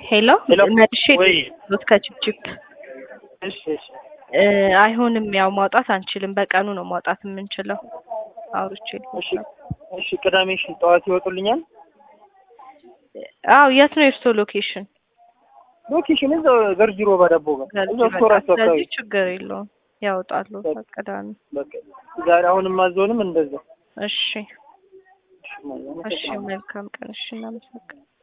ሄሎ ሄሎ መልሼ ወይ ሎት ከችፕችፕ እሺ እሺ እ አይሆንም ያው ማውጣት አንችልም። በቀኑ ነው ማውጣት የምንችለው። አውርቼ እሺ እሺ ቅዳሜ እሺ ጠዋት ይወጡልኛል አው የት ነው የእርስዎ ሎኬሽን? ሎኬሽን እዛው ገርጂ ሮባ ዳቦ ጋር እዛው ስቶራቸው አካባቢ ስለዚህ ችግር የለውም ያወጣሉ ቅዳሜ። በቃ ዛሬ አሁንም ማዘውንም እንደዛ እሺ እሺ ማለት ነው። እሺ መልካም ቀን። እሺ እናመሰግናለን።